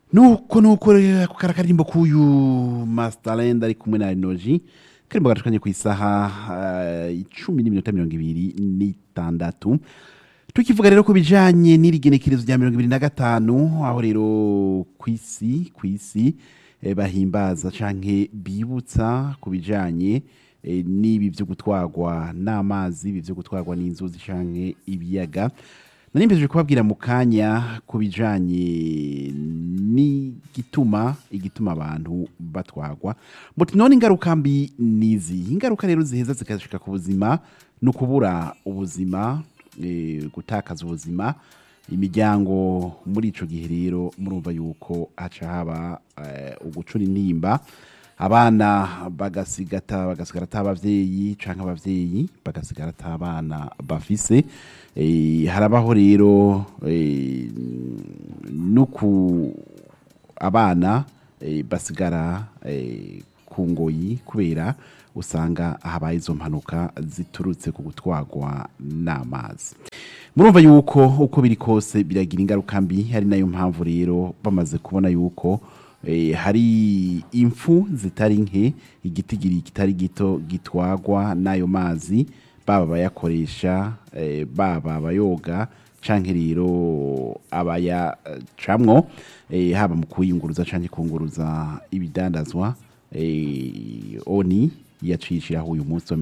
nuko nuko rero ako kari akarimbo k'uyu Masterland ari kumwe na Renoji karimbo gacukanye ku isaha eh, icumi n'iminota mirongo ibiri n'itandatu tukivuga rero ku bijanye n'irigenekerezo rya mirongo ibiri na gatanu aho rero ku isi ku isi eh, bahimbaza canke bibutsa ku bijanye eh, n'ibi vyo gutwarwa n'amazi ibi vyo gutwarwa n'inzuzi canke ibiyaga nari mpejeje kubabwira mu kanya ku bijanye n'igituma igituma abantu batwagwa muti none ingaruka mbi nizi ingaruka rero ziheza zikashika ku buzima ni ukubura ubuzima eh, gutakaza ubuzima imiryango muri ico gihe rero murumva yuko haca haba eh, ugucura intimba abana bagasigata bagasigara ata abavyeyi canke abavyeyi bagasigara ata abana bafise eh, harabaho rero eh, nuku abana eh, basigara eh, ku ngoyi kubera usanga habaye izo mpanuka ziturutse ku gutwarwa n'amazi murumva yuko uko biri kose biragira ingaruka mbi hari nayo mpamvu rero bamaze kubona yuko eh, hari impfu zitari nke igitigiri kitari gito gitwagwa n'ayo mazi baba abayakoresha eh, baba abayoga canke rero abayacamwo eh, haba mu kuyunguruza canke kunguruza ibidandazwa eh, oni yacishiraho uyu munsi wa